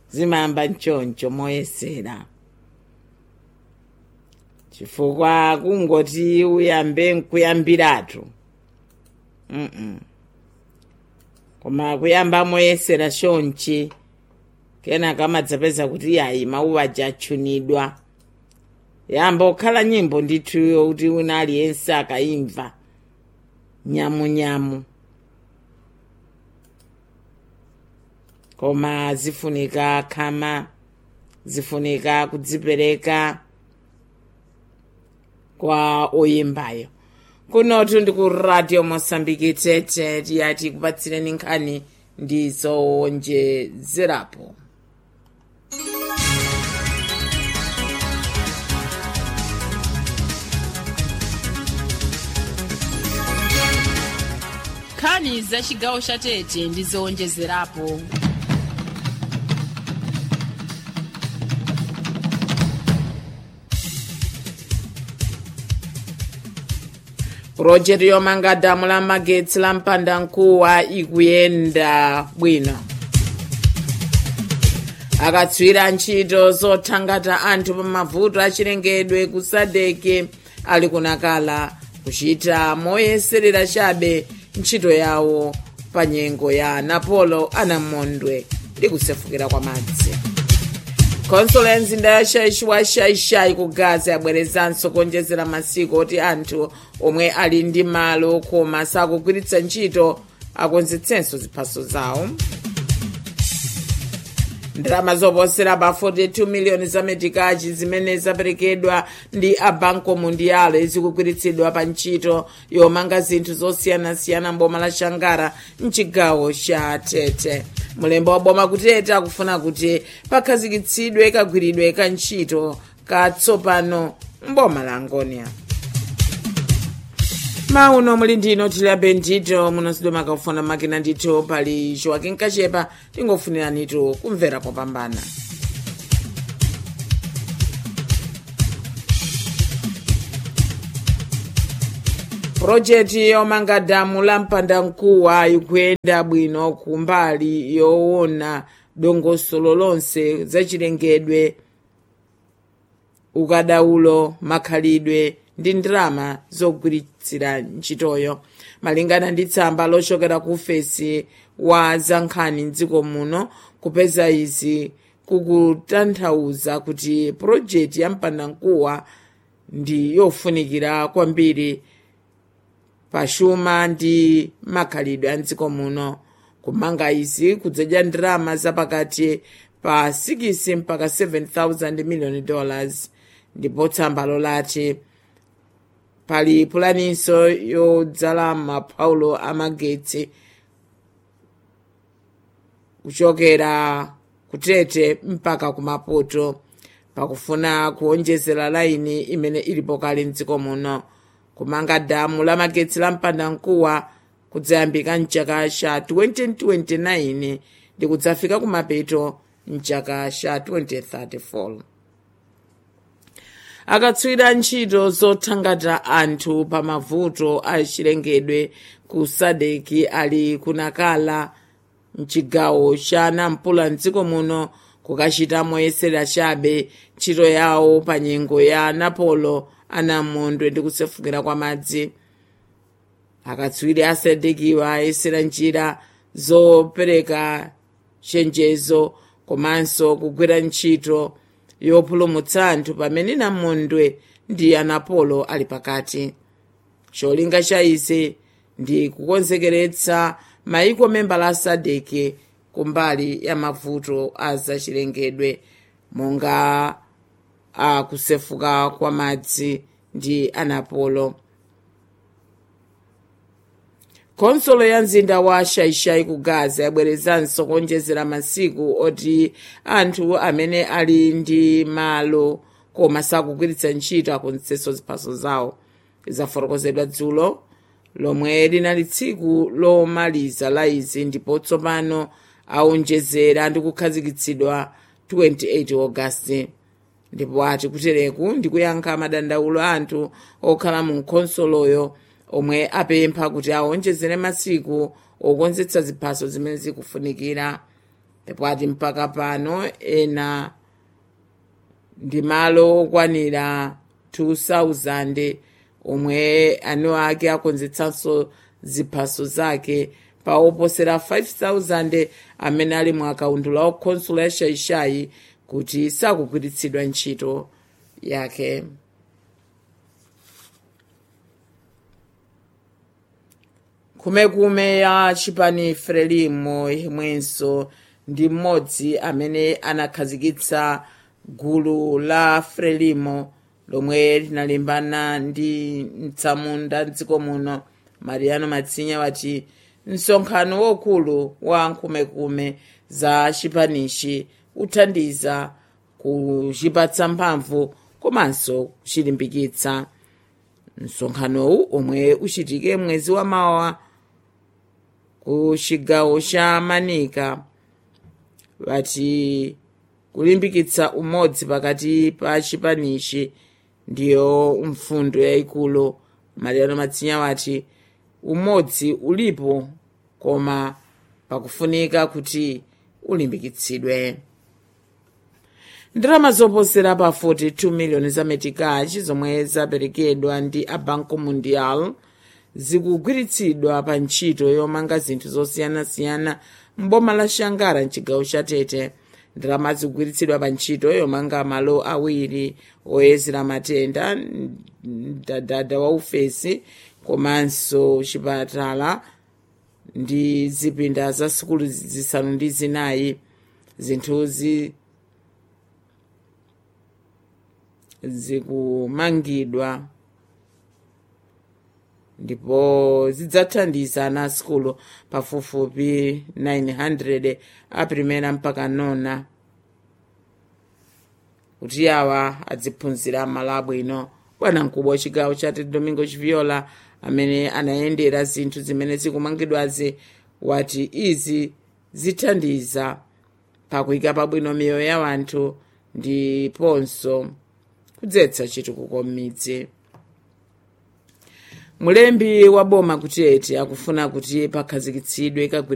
zimayamba mchoncho moyesera chifukwa kungoti uyambe nkuyambiratu mm -mm. koma kuyamba moyesera chonchi kenaka amadzapeza kuti yayi mawu aja atchunidwa yamba kukhala nyimbo ndithuyo kuti wina aliyense akayimva nyamunyamu koma zifunika khama zifunika kudzipereka kwa oyimbayo kunotu ndi ku radio mosambiki tete tiyati kupatsireni nkhani ndi zowonjezerapo nkhani za chigawo cha tete ndi zowonjezerapo purojekiti yomanga damu la magetsi la mpandankuwa ikuyenda bwino akatswira ntchito zothangata anthu pa mavuto achilengedwe ku sadeke ali kunakala kuchita moyeserera chabe ntchito yawo pa nyengo ya napolo anamondwe ndi kusefukira kwa madzi konsolo ya mzinda ya shaishi wa shaishai ku gaza yabwerezanso kuonjezera masiku oti anthu omwe ali ndi malo koma sakugwiritsa ntchito akonzetsenso ziphaso zawo ndalama zoposera pa 42 miliyoni za metikachi zimene zaperekedwa ndi a banco mundial zikugwiritsidwa pa ntchito yomanga zinthu zosiyanasiyana mboma la shangara mchigawo cha tete mulembo wa boma kutete akufuna kuti pakhazikitsidwe kagwiridwe ka ntchito katsopano mboma la angonia mauno muli ndino tilabe ndito munosidwe makafuna makina ndito pali joaquin kachepa tingofuniranitu kumvera kopambana purojekiti yomanga damu la mpandankuwa ikuyenda bwino kumbali yoona dongosolo lonse zachilengedwe ukadaulo makhalidwe ndi ndalama zogwiritsira ntchitoyo malingana ndi tsamba lochokera ku ofesi wa zankhani mdziko muno kupeza izi kukutanthauza kuti purojekiti ya mpandankuwa ndi yofunikira kwambiri pachuma ndi makhalidwe a mdziko muno kumanga izi kudzadya ndalama zapakati pa 6 mpaka 7000 miliyoni dollars ndipo tsambalo lati pali pulaninso yodzala maphaulo amagetsi kuchokera kutete mpaka kumaputo pakufuna kuonjezera laini imene ilipo kale mdziko muno kumanga damu la magetsi la mpandankuwa kudzayambika mchaka cha 2029 ndi kudzafika kumapeto mchaka cha 2034 akatswira ntchito zothangata anthu pa mavuto achilengedwe ku sadeki ali kunakala mchigawo cha nampula mdziko muno kukachita moyesera chabe ntchito yawo pa nyengo ya napolo anamondwe ndi kusefukira kwa madzi akatswiri asadekiwa ayesera njira zopereka chenjezo komanso kugwira ntchito yopulumutsa anthu pamene namondwe ndi anapolo ali pakati cholinga cha izi ndi kukonzekeretsa maiko membala a sadeke kumbali ya mavuto a zachilengedwe monga akusefuka kwa madzi ndi anapolo konsolo ya mzinda wa shaishai ku gaza yabwerezanso kuonjezera masiku oti anthu amene ali ndi malo koma sakugwiritsa ntchito akonzetsenso ziphaso zawo zafotokozedwa dzulo lomwe linali tsiku lomaliza la izi ndipo tsopano aonjezera ndi kukhazikitsidwa 28 ogasiti ndipo ati kutereku ndi kuyankha madandaulo a anthu okhala mu khonsoloyo omwe apempha kuti aonjezere masiku okonzetsa ziphaso zimene zikufunikira ndipo ati mpaka pano ena ndi malo okwanira 2000 omwe anu ake akonzetsanso ziphaso zake pa oposera 5000 amene ali mu akaundula okhonsolo ya shaishayi kuti sakugwiritsidwa ntchito yake kumekume ya chipani frelimo imwenso ndi mmodzi amene anakhazikitsa gulu la frelimo lomwe linalimbana ndi mtsamunda mdziko muno mariano matsinya wati msonkhano wokulu wa nkhumekume za chipanichi uthandiza kuchipatsa mphamvu komanso kuchilimbikitsa msonkhanowu omwe uchitike mwezi wa mawa ku chigawo cha manika wati kulimbikitsa umodzi pakati pa chipanichi ndiyo mfundo yayikulu mariano matsinya wati umodzi ulipo koma pakufunika kuti ulimbikitsidwe ndalama zoposera pa 42 miliyoni za metikachi zomwe zaperekedwa ndi a banco mundial zikugwiritsidwa pa ntchito yomanga zinthu zosiyanasiyana mboma la shangara mchigawo cha tete ndalama zikugwiritsidwa pa ntchito yomanga malo awiri oyezera matenda mdadada wa ufesi komanso chipatala ndi zipinda za sukulu zisanu ndi zinayi zinthuzi zikumangidwa ndipo zidzathandiza ana asukulu pafupifupi 900 aprimera mpaka nona kuti awa adziphunzira malo abwino bwanamkubwa wachigawo cha domingo chiviola amene anayendera zinthu zimene zikumangidwazi wati izi zithandiza pakuyika pabwino miyoyo ya wanthu ndiponso kudzetsa chitukuko m'midzi mulembi wa boma kutete akufuna kuti pakhazikitsidwe kagwira